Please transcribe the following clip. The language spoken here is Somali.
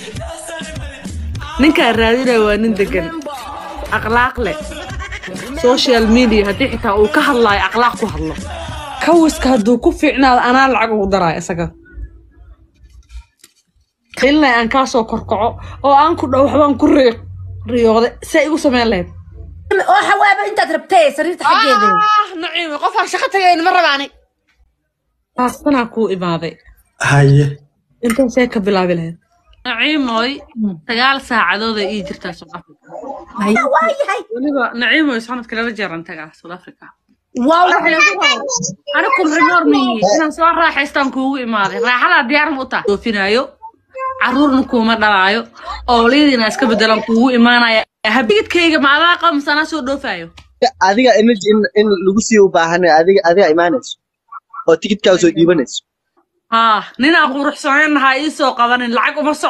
ninkaa raadinaya waa nin degan akhlaaq leh social media haddii xitaa uu ka hadlaayo akhlaaq ku hadlo kawiska hadduu ku fiicnaado anaa lacag ugu daraayo isaga ilaa aan kaa soo korkaco oo aan ku dhow waxbaan ku ri riyooday say igu samayn lahayd oo xawaaba intaad rabtay sariirta xaggeeda ah naciime qofaan shaqo tagayn ma rabaani baastanaa kuu imaaday haye intaan see ka bilaabi lahayd naciimoy sagaal saacadood ay ii jirtaa South Africa waa yahay weliba naciimoy sanadka laba jeeran tagaa South Africa waa anikum rimoor miyi inaan soo raaxaystaan kuugu imaaday raaxadaa diyaar ma u tahay doofinaayo caruurna kuuma dhalaayo ooliyadiina iska bedelan kuugu imaanaya habigidkayga maadaa qamsa anaa soo dhoofaayo adiga energy in, in lagu sii u baahanay adiga adiga imaanayso oo tikidkaa soo dhiibanayso haa ninaa quruxsanayn lahaa ii soo qabanin lacag uma so